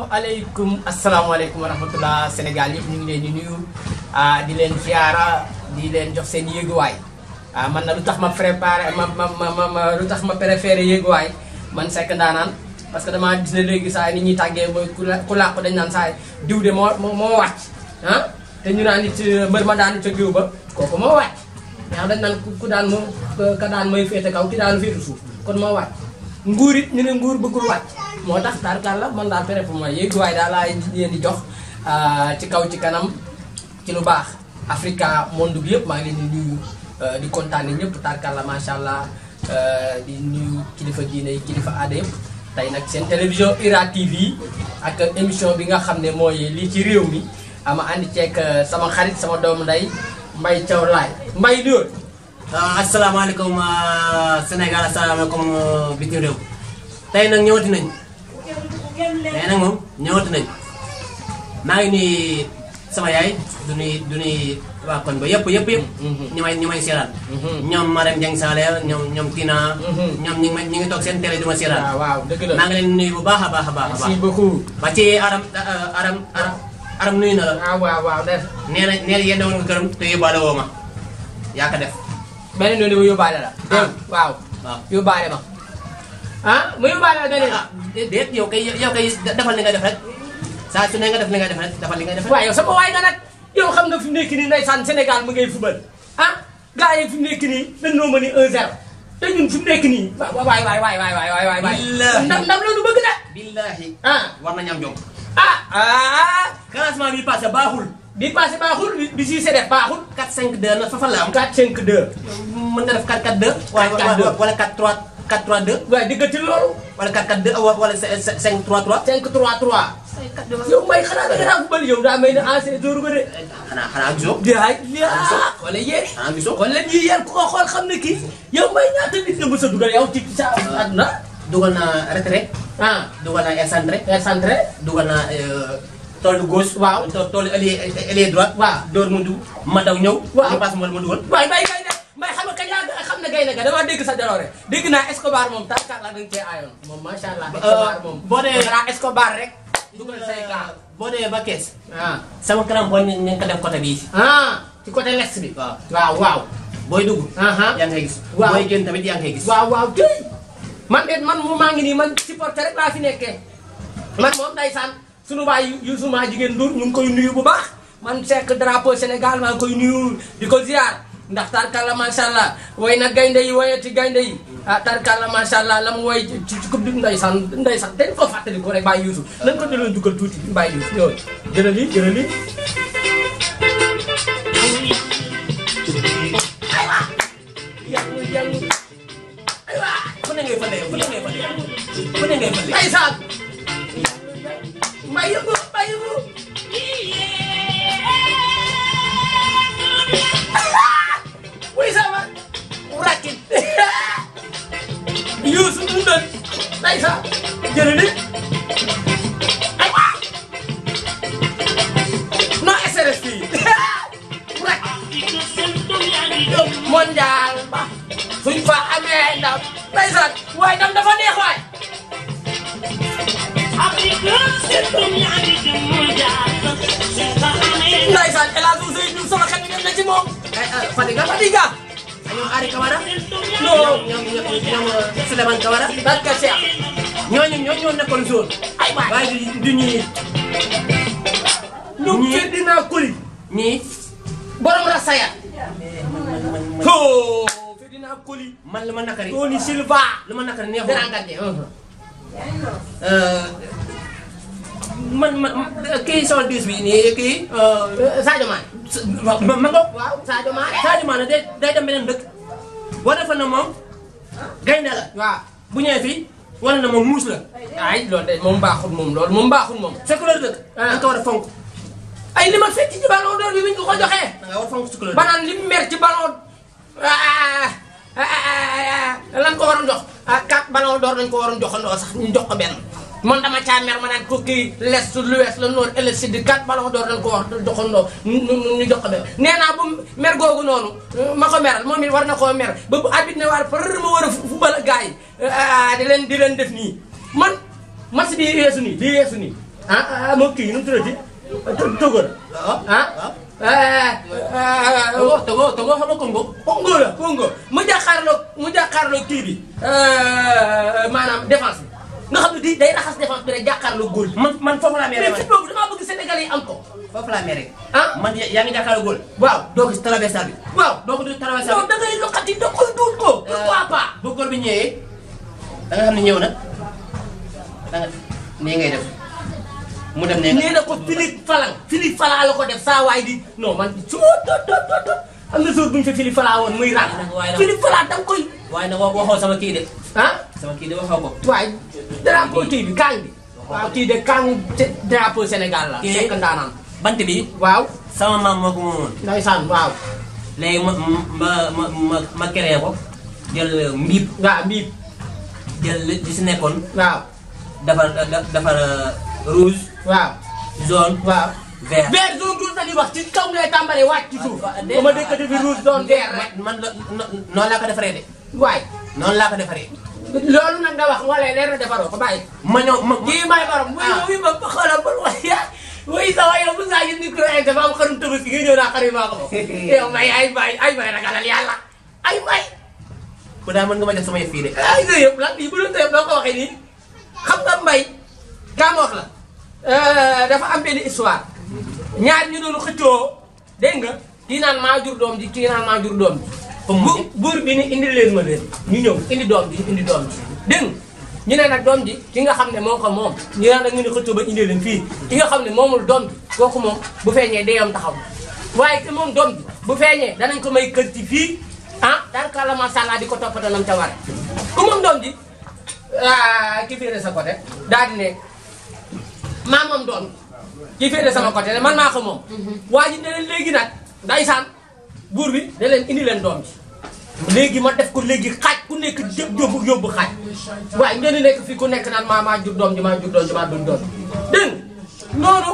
asalaamaaleykum asalaamaaleykum wa rahmatullah Sénégal yëpp ñu ngi leen di nuyu ah di leen ziara di leen jox seen yéeguwaay ah man na lu tax ma préparé ma ma ma ma lu tax ma préféré yéeguwaay man Seck Ndaanaan parce que damaa gis ne léegi saa yi ni ñuy tàggee mooy ku la ku làqu dañ naan saa yi diw de moo moo moo wàcc ah te ñu naan nit mbër ma daan ca diw ba kooku moo wàcc ndax dañ naan ku daan moo ka daan mooy féete kaw ki daanu féete suuf kon moo wàcc nguur it ñu ne nguur bëggul wàcc moo tax tarkal la man daal pere pour moi yéeguwaay daal laa leen di jox ci kaw ci kanam ci lu baax Africa monde bi yëpp maa ngi leen di nuyu di kontaane ñëpp tarkal la macha allah di nuyu kilifa diine yi kilifa aada yëpp tey nag seen télévision IRA TV ak émission bi nga xam ne mooy lii ci réew mi ama àndi ceeg sama xarit sama doomu nday Mbay Thiaw Laay Mbay Diop. asalaamaaleykum Sénégal asalaamaaleykum bitim réew tey nag ñëwati nañ tey nag moom ñëwati nañ maa ngi nuyu sama yaay du nuy du nuy waa koñ ba yëpp yëpp yëpp ñi may ñi may seeraan ñoom Marème Dieng Sale ñoom ñoom Tina ñoom ñi ngi ñi ngi toog seen télé di ma seeraan waaw waaw dëgg la maa ngi leen nuyu bu baax a baax a baax a merci baax beaucoup. ba ci aram aram aram aram nuyu na la ah waaw waaw def nee na nee na yéen woon nga këram te yóbbaale woo ma yaa ko def beneen yoon bi yóbbaale la. Ah. waaw waaw yóbbaale ma. ah mu yóbbaale la beneen. ah déet yow kay yow kay defal li nga def rek saa su ne nga def li nga def rek defal li nga def rek waaw yow sama waay nga nag yow xam nga fi mu nekk nii ndeysaan Sénégal mu ngay fubal ah gars yi fi mu nekk nii dañ noo mën ni 1-0 te ñun fi mu nekk nii waay waay waay waay waay waay waay waay Billaahi. ndam ndam la ñu bëgg de billahi ah war nañu am jom ah ah classement bi passé baaxul bi passé baaxul bi bi si def baaxul 4 5 2 na fa fan la am 4 5 2 mën nga def 4 4 2 wala 4-4-2. wala 4 3 4 3 2 waaye diggante loolu wala 4 4 2 wala 5 3 3 5 3 3 yow may xanaa da nga naa fubal yow daa may ne ancien jour nga de xanaa xanaa gisoo yaay yaa wala yéen xanaa gisoo wala ñii yéen ku ko xool xam ne kii yow may ñaata nit nga mës a dugal yow ci sa àdduna dugal naa retrait ah dugal naa excentré excentré dugal naa toolu gauche Waaw. to- toolu ailier ailier droite Waaw. door mu dugg ma daw ñëw Waaw. ñu passe ma ma dugal waaye mbay gay ne mbay xam nga kañ laa xam ne gay ne ga damaa dégg sa jaloore dégg naa Escobar moom tarkaat la dañ cee aayoon moom macha allah Escobar moom boo dee- dara Escobar rek dugal say kaa boo demee ba kees ah sama crampon ñu ñu ngi ko def côté bii ah ci côté l'est bi waaw waaw waaw booy dugg Aha. yaa ngi koy gis Waaw. booy génn tamit yaa ngi koy gis waaw waaw tey man de man mu maa ngi nii man supporter rek laa fi nekkee man moom ndeysaan sunu baay yu suma jigéen Ndour ñu ngi koy nuyu bu baax man Seck drapeau Sénégal maa ngi koy nuyu di ko ziar ndax tarkalla macha allah woy na gaynde yi woyati gaynde yi ah tarkalla macha allah la mu woy ci ci coupe du ndeysaan ndeysaan dañ ko fàttali ko rek bàyyi Youssou nañ ko delloo dugal tuuti bàyyi Youssou ñëw jëlal lii jëlal lii aywa yàlla yàlla aywa fu ne ngay fële fu ne ngay fële fu ne ngay fële ndeysaan mbay yëngu mbay yëngu wuy sama rakit yuusu dundal ndeysaan jërëjëf ay waa non SRS fii rak mondial ba suñ fa amee ndam ndeysaan waaye ndam dafa neex waay ndeysaan El Hadj Ousseynou Diouf sama xel mi dem na ci moom ay ah Fadiga Fadiga ñoom Ari Camara non ñoom ñoom ñoom Souleymane Camara barka Cheikh ñooñu ñooñu ñoo nekkoon zone ay waay waaye du du ñii ñoom ñii- Ferdina Coly ñii borom Rasaya oh Ferdina Coly man lu ma nakari Tony Silva lu ma nakari neexul grand gardien man man kii sol diis bi nii kii Sadio Mané ma ma ngoog waaw Sadio Mané Sadio Mané day day dem beneen dëkk boo defoon na moom gaynde la waaw bu ñëwee fii wala na moom muus la ay loolu de moom baaxul moom loolu moom baaxul moom sa couleur dëkk da nga ko war a fonk ay li ma fekk ci ballon d'or bi bi ñu ko ko joxee da nga war a fonk sa couleur ba naan li mu mer ci ballon ah lan ko waroon jox ah quatre ballon d'or dañ ko waroon joxandoo sax ñu jox ko benn man dama caa mer ma naan ko kii l'est l'ouest le nord et le sud quatre ballon d'or dañ ko wax joxandoo ñu ñu ñu jox ko benn nee naa bu mer googu noonu ma ko meral moom it war na koo mer ba bu arbitre ne war par ma war a fu fubal gars yi di leen di leen def nii man match bi yeesu nii lii yeesu nii ah ah moom kii nu mu tuddati Togo la waaw ah Togo Togo Togo xam nga Congo Congo la Congo mu jàkkaarloo mu jàkkaarloo kii bi maanaam défense bi nga xam ne di day raxas défense bi rek jàkkaarloo góol bi man man foofu laa mere mais man fit boobu damaa bëgg Sénégalais yi am ko foofu laa mere ah man yaa ngi jàkkaarloo góol waaw doo ko si traversal bi waaw doo ko si traversal non bi da ngay loxati da koy duut ko pourquoi pas bu góol bi ñëwee da nga xam ne ñëw na da nga nii ngay def mu dem ne nee na ko Philippe Falang Philippe Falang la ko def saa waay di non man su ma tot tot tot tot am na jour bu ñu fa Philippe Falang woon muy ran waaye nag- Philippe Falang da nga koy waaye nag waxoo sama kii de ah sama kii de waxoo ko waaye drapeau kii bi kaang bi waaw kii de kaang drapeau Sénégal la Kii- sekk ndaanaan bant bi waaw sama maam moo ko moomoon ndeysaan waaw léegi ma ma ma ma ma créé ko jël mbiib waaw mbiib jël li li si nekkoon waaw defar da- defar rouge waaw jaune waaw vert. vert zone rouge la ñuy wax ci kaw ngay tàmbalee wàcc ci suuf Ah, ba ma dëkk bi rouge doon vert rek man man la no- noonu laa ko defaree de waay noonu laa ko defaree loolu nag nga wax wala leer na defaroo ko bàyyi ma ñëw ma kii may borom muy Ah. muy ba xoolal ba waaye muy sa waay yow bu saa yëngu micro yi dafa am xarum tabaski nga ñëw naa xarit maa ko moom yow may ay may ay may ragalal yàlla ay may ku daa mën nga ma jox sama yëf fii de ay sa yëpp lan lii bu doon sa yëpp doo ko waxee nii xam nga mbay kaa ma wax la dafa am benn histoire ñaar ñu doon xëccoo dégg nga kii naan maa jur doom ji kii naan maa jur doom ji Fu mu bu mujj? buur bi ni indi leen ma leen ñu ñëw indi doom ji indi doom ji dégg nga ñu ne nag doom ji ki nga xam ne moo ko moom ñu naan nag ñu ne xëccoo ba indi leen fii ki nga xam ne moomul doom ji kooku moom bu feeñee deyam taxaw waaye te moom doom ji bu feeñee danañ ko may kër ci fii ah daanaka macha allah di ko toppatoo nam ca war ku moom doom ji ah ki féete sa côté daal di ne maa moom doom ki féete sama côté ne man maa ko moom. waa ji ne leen léegi nag ndaysaan buur bi ne leen indi leen doom ji. léegi ma def ko léegi xaaj ku nekk jë yóbbu yóbbu xaaj waaye ngeen di nekk fii ku nekk naan maa maa jur doom ji maa jur doom ji maa duñ doom dégg nga noonu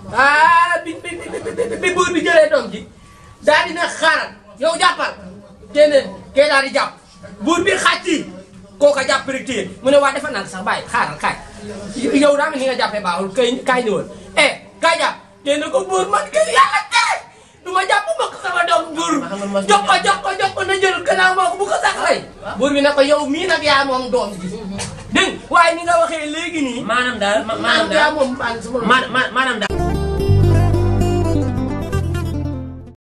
ah bi bi bi bi buur bi jëlee doom ji daal di ne xaaral yow jàppal keneen kee daal di jàpp buur bi xaaj ci kooka jàpp rek téye mu ne waa defa naan sax bàyyi xaaral kaay yow daa mel ni nga jàppee baaxul kay kaay ñëwal eh kaay jàpp te ne ko buur man kay yàlla tere du ma jàpp ma ko sama doom buur jox ko jox ko jox ko na jël gannaaw moo ko bu ko sax rey buur bi ne ko yow mii nag yaa moom doom ji dégg nga waaye ni nga waxee léegi nii maanaam daal ma- maanaam yaa daal moom bànn sama ma- ma- maanaam daal